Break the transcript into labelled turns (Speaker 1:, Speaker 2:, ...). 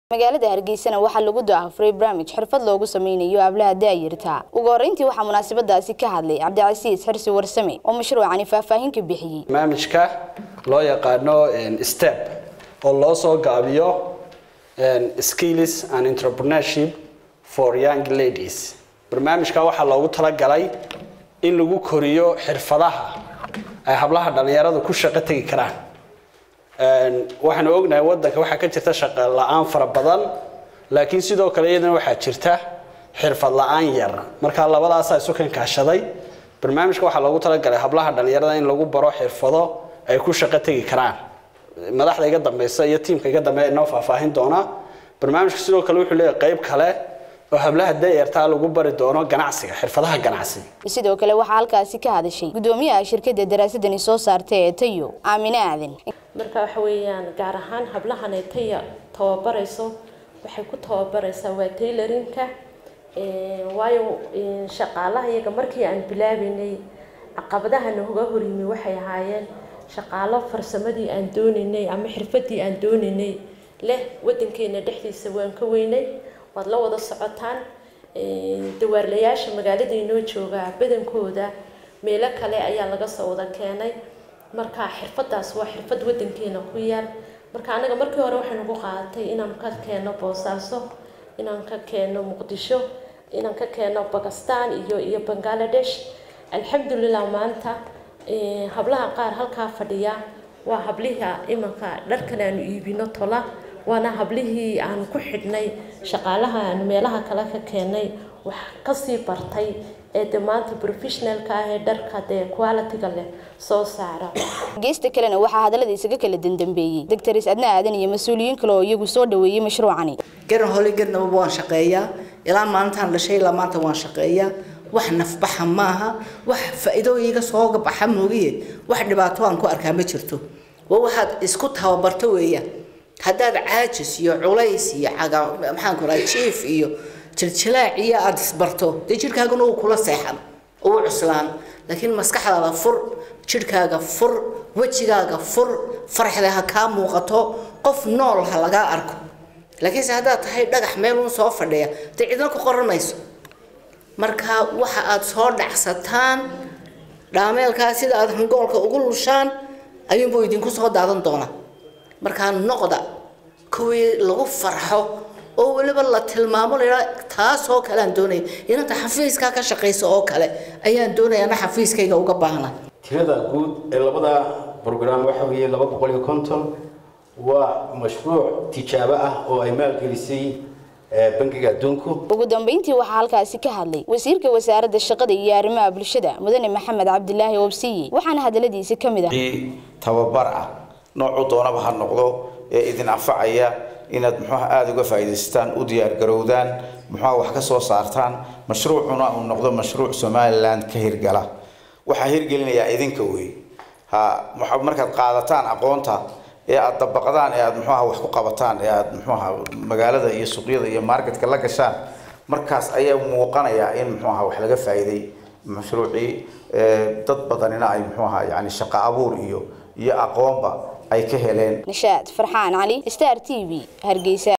Speaker 1: magaalada hargeysana waxaa lagu daafuray barnaamij xirfad loogu sameynayo hablaha daayirta ugu horeyntii waxaa munaasabadaasi ka hadlay cabdicasiis xirsi warsame oo mashruucani faahfaahin ka bixiyey
Speaker 2: barnaamijka loo yaqaano step oo loo soo gaabiyo skills and entrepreneurship for young ladies barnaamijka waxaa loogu talagalay in lagu koriyo xirfadaha ay hablaha dhalinyaradu ku shaqo tegi karaan waxaanu ognahay wadanka waxaa ka jirta shaqo la-aan fara badan laakiin sidoo kale iyadana waxaa jirta xirfad la-aan yar markaa labadaasaa isu kankaashaday barnaamijka waxaa loogu talagalay hablaha dhalinyarada in lagu baro xirfado ay ku shaqo tegi karaan madaxda iga dambeysa iyo tiimka iga dambeeya inoo faahfaahin doona barnaamijka sidoo kale wuxuu leeyahay qayb kale oo hablaha dayartaa lagu bari doono ganacsiga xirfadaha ganacsiga
Speaker 1: sidoo kale waxaa halkaasi ka hadashay gudoomiyaha shirkadda daraasadani soo saartay ee tayo aamine aadan
Speaker 3: marka waxa weeyaan gaar ahaan hablahan ay taya tababarayso waxay ku tababaraysaa waa taylorinka waayo shaqaalaha iyaga markii aan bilaabeynay caqabadaha nooga horyimi waxay ahaayeen shaqaalo farsamadii aan doonaynay ama xirfadii aan doonaynay leh wadankeena dhexdiisa waan ka weynay waad la wada socotaan dawaarlayaasha magaalada inoo jooga badankooda meelo kale ayaa laga soo wada keenay marka xirfadaas waa xirfad wadankeena ku yaal marka anaga markii hore waxay nagu qaadatay inaan ka keeno boosaaso inaan ka keeno muqdisho inaan ka keeno bakistan iyo iyo bangaladesh alxamdulilah maanta hablaha qaar halkaa fadhiya waa habliha imanka dharkan aanu iibino tola waana hablihii aan ku xidhnay shaqaalaha aan meelaha kale ka keenay wax kasii bartay ee de maanta professionalka ah ee dharka dee quality-ga leh soo saara
Speaker 1: geesta kalena waxaa hadallada isaga kala dandambeeyey doctors adna aadan iyo mas-uuliyiin kale oo iyagu soo dhaweeyey mashruucani
Speaker 4: garan hole garnaba waan shaqeeyaa ilaa maalintaan dhashay ilaa maanta waan shaqeeyaa wax nafbaxa maaha wax faa-iidooyiga sooga baxa moogiye wax dhibaato aan ku arkaa ma jirto waa waxaad isku tababarto weeyaan haddaad caajis iyo culays iyo caga maxaan ku rahay jiif iyo jiljilaac iyo aada isbarto dee jidhkaaguna uu kula seexan uu cuslaan laakiin maskaxdaada fur jidhkaaga fur wejigaaga fur farxda ha kaa muuqato qof nool ha lagaa arko laakiinse haddaad tahay dhagax meel uun soo fadhiya dee cidna ku qoran mayso marka waxa aada soo dhacsataan dhaameelkaa sida aada hangoolka ugu lushaan ayuunbuu idinku soo daadan doonaa markaa noqda kuwii lagu farxo oo weliba la tilmaamo lahaa taasoo kale aan doonaya inanta xafiiskaa ka shaqaysa oo kale ayaan doonaya ana xafiiskayga uga baahna
Speaker 5: tirada guud ee labada brogram waxa weeye laba boqol iyo konton waa mashruuc tijaabo ah oo ay maalgelisay bangiga adduunku
Speaker 1: ugu dambeyntii waxaa halkaasi ka hadlay wasiirka wasaaradda shaqada iyo arrimaha bulshada mudane maxamed cabdilaahi obsiye waxaana hadaladiisa ka mid ah
Speaker 6: tababar ah noocuu doonaba ha noqdo ee idin anfacaya inaad muxuuha aada uga faa'iidaystaan u diyaargarowdaan muxuuha wax ka soo saartaan mashruucuna uu noqdo mashruuc somaliland ka hirgala waxaa hirgelinayaa idinka wey ha markaad qaadataan aqoonta ee aada dabaqdaan ee aada muxuuha wax ku qabataan ee aada muxuuha magaalada iyo suuqyada iyo marketka la gashaan markaas ayaa muuqanayaa in muxuuha wax laga faa'iiday mashruucii dad badanina ay muxuuha yani shaqo abuur iyo iyo aqoonba ay ka heleen
Speaker 1: nishaad farxaan cali star t v hargeysa